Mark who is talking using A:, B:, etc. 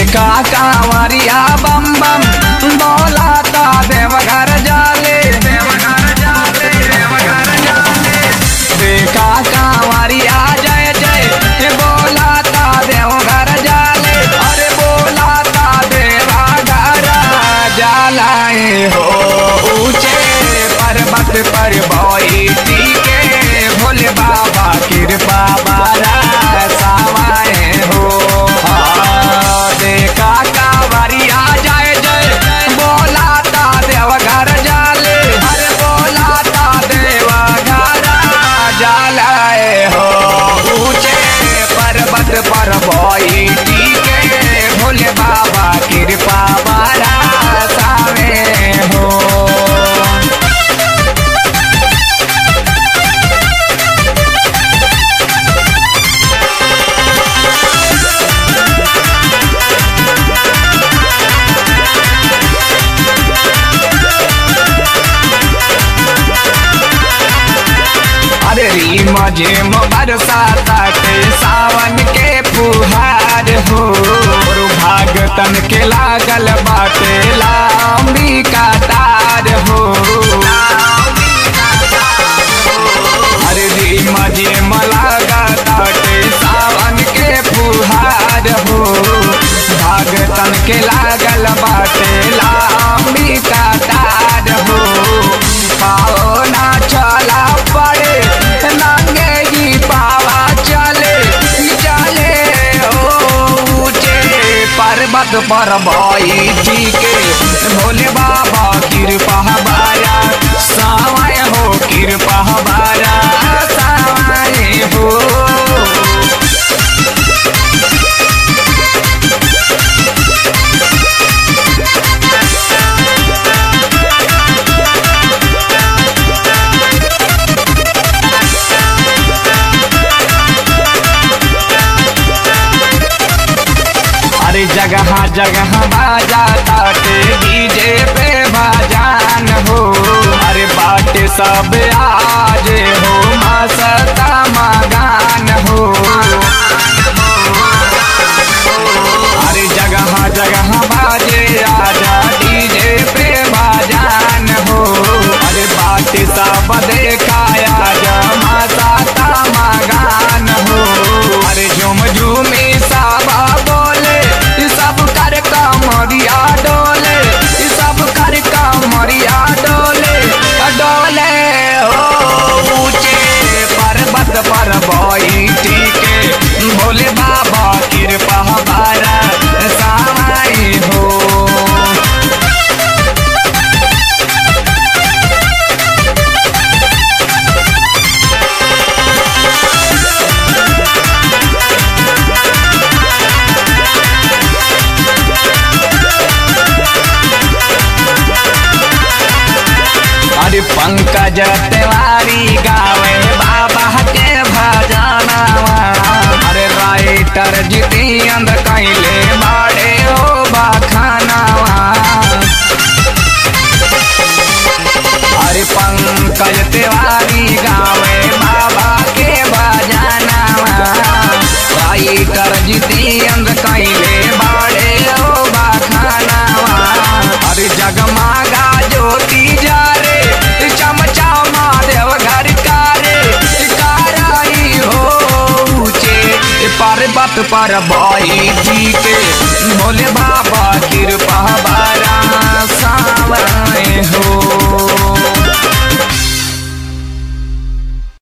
A: देखा कांवरिया बम बम बोलाता देवघर जाले देवघर जाले देवघर जाले देखा कांवरिया जय जय बोलाता देवघर जाले अरे बोलाता देवघर जालाए हो ऊंचे पर्वत पर बैठी के भोले बाबा कृपा बारा सावाए हो हाँ, देखा कांवरिया जय जय बोलाता देवघर जाले अरे बोलाता देवघर जालाए हो ऊंचे पर्वत पर बैठी के भोले बाबा कृपा बारा सावे हो अरे री मजे बरसाता के सावन के फुहार हो और भागतन के लागल बाटे लामी का तार हो अरे री मजे लागता के सावन के फुहार हो भागतन के लागल बाटे लामी का तार हो पाओ ना चला पड़े नंगे ही पावा चले चले हो ऊंचे पर्वत पर बैठी के भोले बाबा कृपा बारा सावाय हो कृपा बारा सावाय हो अरे जगह जगह बाजा ताटे डीजे पे बाजान हो अरे बाटे सब आज हो मसता मगान हो अरे जगह जगह बाजे आजा डीजे पे बाजान हो अरे बाटे सब देखाया जा मसता मगान हो अरे झुम झूमी साबा बोले ई सब कर कमरिया डोले ई सब कर कमरिया डोले डोले हो ऊंचे पर्वत पर बैठी के भोले बाबा कृपा बारा सामाई हो अरे पंकज तिवारी गावे बाबा के भजनवा अरे राइटर जितेंद्र कैले बाड़े हो बखानवा अरे पंकज तिवारी गावे बाबा के भजनवा राइटर जितेंद्र कैले बाड़े हो बखानवा अरे जगमागा ज्योति जा रे चमचामा देव घर कारे काराई हो ऊंचे पर्वत पर बैठी के भोले बाबा